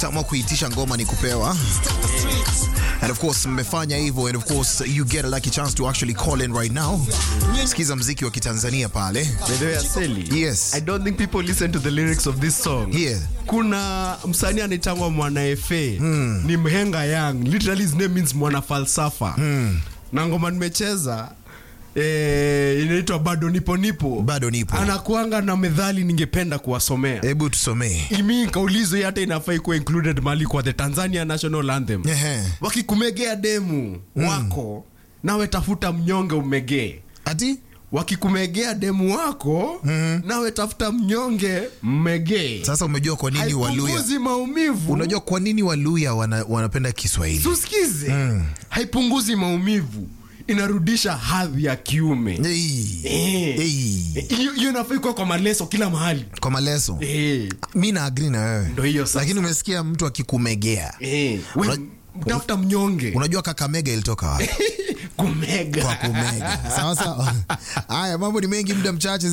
Tamwa kuitisha ngoma ni kupewa. And of course mmefanya hivyo and of course you get a lucky chance to actually call in right now. Sikiza mziki wa Kitanzania pale. By the way, Aseli, Yes. I don't think people listen to the lyrics of this song. Yeah. Kuna msanii anaitangwa Mwana Efe ni mhenga young. Literally his name means mwana falsafa. Na ngoma nimecheza eh, inaitwa bado nipo nipo. Bado nipo. Anakuanga na methali ningependa kuwasomea. Hebu tusomee. Imi kaulizo hii hata inafai kuwa included mali kwa the Tanzania National Anthem. Ehe. Wakikumegea demu wako nawe tafuta mnyonge umegee Ati? wakikumegea demu wako nawe tafuta mnyonge mmegee Sasa umejua kwa nini Waluya haipunguzi maumivu Unajua kwa nini Waluya wana, wanapenda Kiswahili? tusikize haipunguzi maumivu inarudisha hadhi ya kiume Hey. Eh. Hey. hiyo hiyo inafai kuwa kwa maleso kila mahali Kwa maleso. Eh, Mi na agree na wewe. ndo hiyo sasa. Lakini umesikia mtu akikumegea. Eh, we, Una- tafuta mnyonge Unajua Kakamega ilitoka wapi? kumega kwa kumega sawa sawa haya mambo ni mengi muda mchache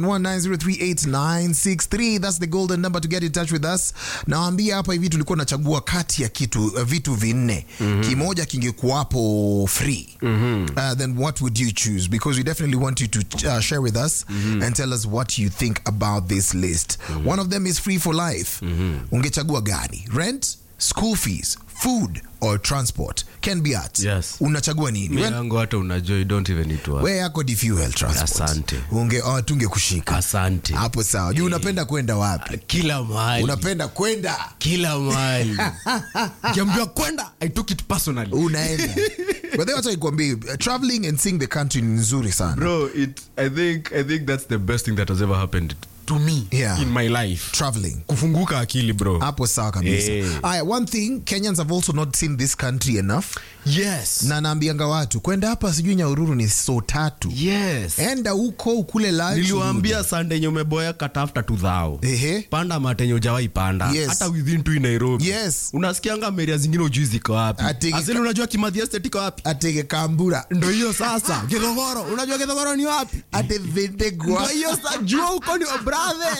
0719038963 that's the golden number to get in touch with us nawaambia hapa hivi tulikuwa nachagua kati ya kitu uh, vitu vinne kimoja kingekuwapo free uh, then what would you choose because we definitely want you to uh, share with us and tell us what you think about this list one of them is free for life ungechagua gani rent school fees food or transport can be at Yes. unachagua nini When- yangu hata unajua you don't even need to ask. we yako ni fuel transport Asante. unge oh, tunge kushika asante hapo sawa juu unapenda kwenda wapi kila mahali unapenda kwenda kila mahali kiambiwa kwenda i took it personally unaenda but then wacha nikwambie uh, traveling and seeing the country ni nzuri sana bro it i think i think that's the best thing that has ever happened to me Yeah. in my life traveling kufunguka akili bro hapo sawa kabisa Eh. aya one thing kenyans have also not seen this country enough yes na naambianga watu kwenda hapa sijui nyaururu ni so tatu yes enda huko ukule lunch niliwaambia sande yenye umeboeka tafuta tu dhao Ehe. panda matenye ujawai panda Yes. hata within tu nairobi Yes. unasikianga meria zingine ujui ziko wapi Ati- asili unajua kimathi estate iko wapi atege kambura ndo hiyo sasa githogoro unajua githogoro ni wapi ate ndo vendegwa hiyo sa jua huko ni wabrathe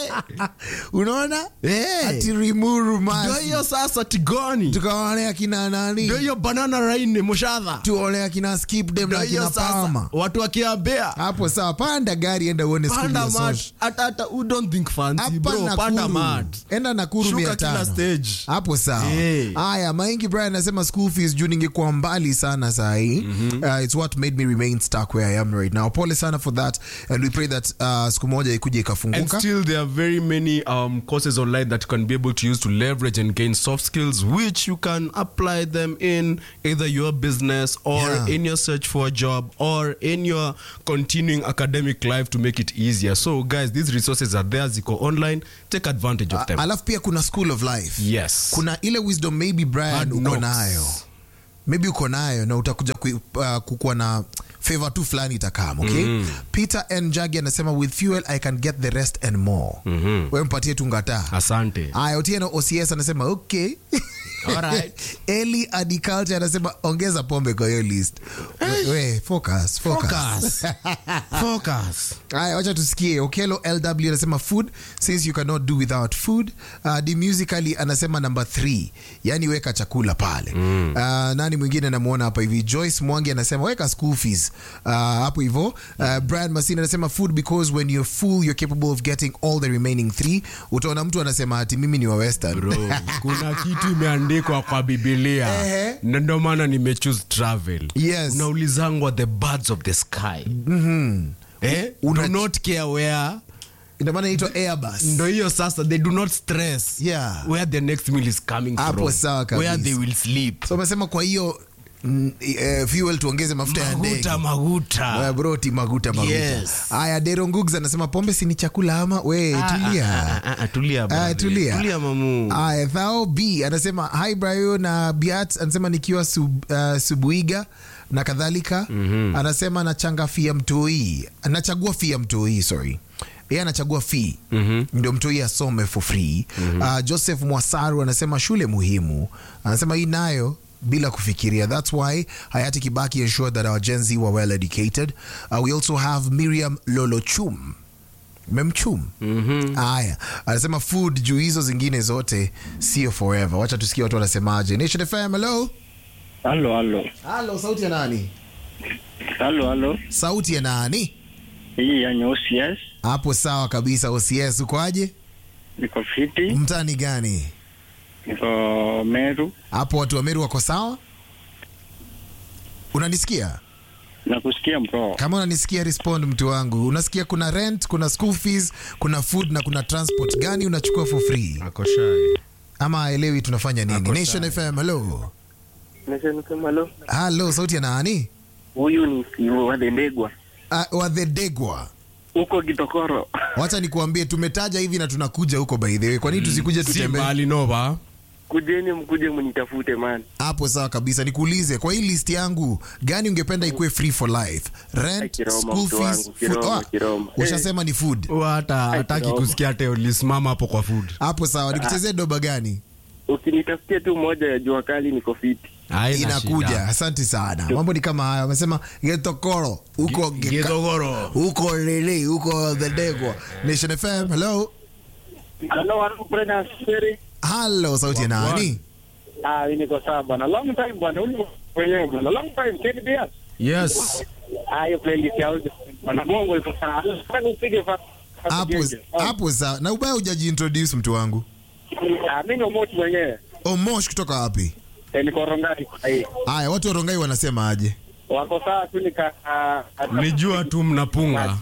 unaona Eh. ati rimuru ndo masi hiyo sasa tigoni tukaone akina nani ndo hiyo banana raini mushadha tuone akina skip dem ndo na hiyo akina sasa pama watu wakiambea hapo sawa panda gari enda uone skuli panda ya mat social. hata hata u don't think fancy hapa bro panda nakuru mat enda nakuru Shuka mia kila tano stage. hapo sawa Eh. haya maingi brian anasema school fees juu ningekuwa mbali sana sahii uh, it's what made me remain stuck where i am right now pole sana for that and we pray that uh, siku moja ikuja And ikafunguka still, there are very many um, courses online that you can be able to use to leverage and gain soft skills, which you can apply them in either your business or Yeah. in your search for a job or in your continuing academic life to make it easier. So, guys, these resources are there. Ziko online. Take advantage of them. alafu pia kuna school of life yes. kuna ile wisdom maybe brian Hard uko knocks. nayo maybe uko nayo na utakuja ku, uh, kukuwa na favor tu fulani itakam okay peter n jagi anasema with fuel i can get the rest and more we mpatie tungataa Asante. aya otieno ocs anasema okay Alright. eli adiculture anasema ongeza pombe kwa hiyo list we, we, focus, focus. Focus. Focus. Aya, wacha tusikie okelo lw anasema food since you cannot do without food uh, the musically anasema number 3 yani weka chakula pale mm. uh, nani mwingine namwona hapa hivi joyce mwangi anasema weka school fees uh, hapo hivo uh, brian masini anasema food because when you're full you're capable of getting all the remaining three utaona mtu anasema ati mimi ni wa western bro kuna kitu imeandikwa kwa bibilia Ehe. na ndio maana nimechoose travel Yes. unaulizangwa the birds of the sky eh? Una- do not care where ndio maana inaitwa airbus ndo hiyo sasa they do not stress Yeah. where the next meal is coming Hapo from sawa kabisa. where they will sleep so amesema kwa hiyo mm, eh, fuel tuongeze mafuta ya ndege maguta maguta Uh, broti maguta maguta Yes. haya dero ngugs anasema pombe si ni chakula ama we tulia Ah, ah, ah, tulia Ah, brother. tulia tulia mamu Aya, Thao B anasema hi Brayo na Biat anasema nikiwa sub, uh, Subuiga na kadhalika mm-hmm. anasema nachanga fia mtoi nachagua fia mtoi sorry yeye anachagua fee mm-hmm. ndio mtoi asome for free mm-hmm. uh, Joseph Mwasaru anasema shule muhimu anasema hii nayo bila kufikiria that's why hayati kibaki ensured that our gen z were well educated uh, we also have miriam lolochum memchum haya anasema food juu hizo zingine zote sio forever wacha tusikie watu wanasemaje nation fm hello Halo, halo. halo sauti ya nani Halo, halo. sauti ya nani Hii ya nyeusi, yes. hapo sawa kabisa ocs ukoaje Niko fiti. mtani gani Niko Meru. hapo watu wa meru wako sawa unanisikia Nakusikia mkoo. kama unanisikia respond mtu wangu unasikia kuna rent kuna school fees kuna food na kuna transport gani unachukua for free Ako shy. ama aelewi tunafanya nini Ako nation fm hello Halo. halo sauti ya nani Huyu ni Wadendegwa. uh, wadhedegwa Huko Kitokoro. wacha nikuambie tumetaja hivi na tunakuja huko by the way kwa nini tusikuje Si tutembee mbali nova Kujeni mkuje mnitafute man. hapo sawa kabisa nikuulize kwa hii list yangu gani ungependa ikuwe free for life rent Kiroma, school mtu fees wangu, food Kiroma, Ah, Kiroma. ushasema ni food hata hataki kidogo. kusikia hata ulisimama hapo kwa food hapo sawa nikuchezee doba gani Ukinitafutia tu moja ya jua kali niko fiti. Haina inakuja shida. asante sana mambo ni kama haya wamesema getokoro huko Ge- Geka- Githogoro. huko lili huko dhedegwa nation fm hello Halo, halo, Brenda Siri. halo sauti ya nani Ah, mimi niko sawa bwana. Long time bwana. Huyu mwenyewe bwana. Long time. Kedi Bias. yes Ah, hiyo playlist ya audio. Bwana Bongo iko sawa. Nataka upige fa. hapo hapo sawa na ubaya hujajiintroduce mtu wangu Ah, mimi ni Omoch mwenyewe. omosh kutoka wapi Eh, niko Rongai kwa hii. haya watu wa rongai wanasema aje Wako sawa tu nika ah, nijua tu mnapunga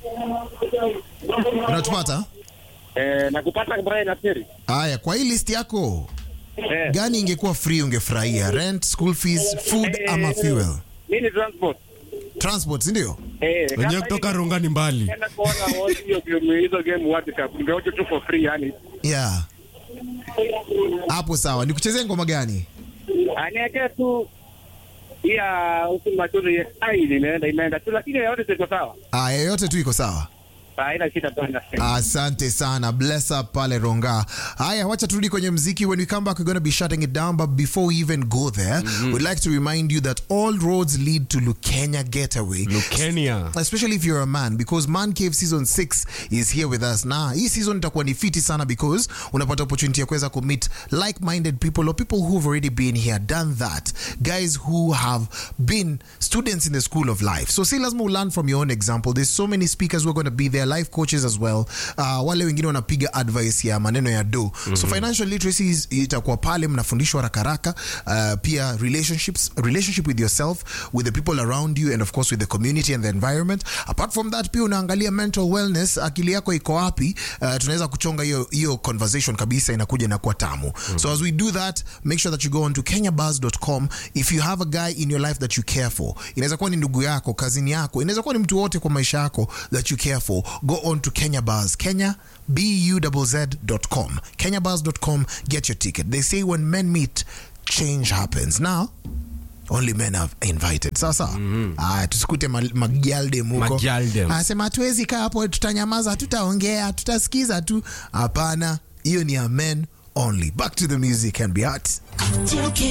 unatupata eh, na kupata Brian Asiri. haya kwa hii list yako Eh. gani ingekuwa free ungefurahia rent school fees food ama fuel Mimi ni transport. transport sindio Eh, wenyewe kama kutoka rungani mbali Nenda kuona wote hiyo game hizo game World Cup. Ningeoje tu for free yani. yeah hapo sawa nikuchezee ngoma gani Aniwekee tu ya usiku machoni ai inaenda inaenda tu lakini yote ziko sawa. aya yote tu iko sawa Haina shida bwana. asante sana bless up pale ronga haya wacha turudi kwenye mziki when we come back we're going to be shutting it down but before we even go there we'd like to remind you that all roads lead to lukenya getaway lukenia especially if you're a man because man cave season 6 is here with us na hii season itakuwa ni fiti sana because unapata opportunity ya kuweza kumeet like-minded people or people who've already been here done that guys who have been students in the school of life so si lazima learn from your own example there's so many speakers who are going to be there life coaches as well uh, wale wengine wanapiga advice ya maneno ya do so financial literacy is- itakuwa pale mnafundishwa rakaraka uh, pia relationships relationship with yourself with the people around you and of course with the community and the environment apart from that pia unaangalia mental wellness akili yako iko wapi uh, tunaweza kuchonga hiyo hiyo conversation kabisa inakuja na kuwa tamu so as we do that make sure that you go on to kenyabuzz.com if you have a guy in your life that you care for inaweza kuwa ni ndugu yako kazini yako inaweza kuwa ni mtu wote kwa maisha yako that you care for go on to kenya buzz kenya buzz.com kenyabuzz.com get your ticket they say when men meet change happens now only men are invited sasa aya tusikute ma- magyaldem huko Magyaldem. anasema hatuwezi kaa hapo tutanyamaza hatutaongea tutasikiza tu hapana hiyo ni ya men only back to the music and be hot Take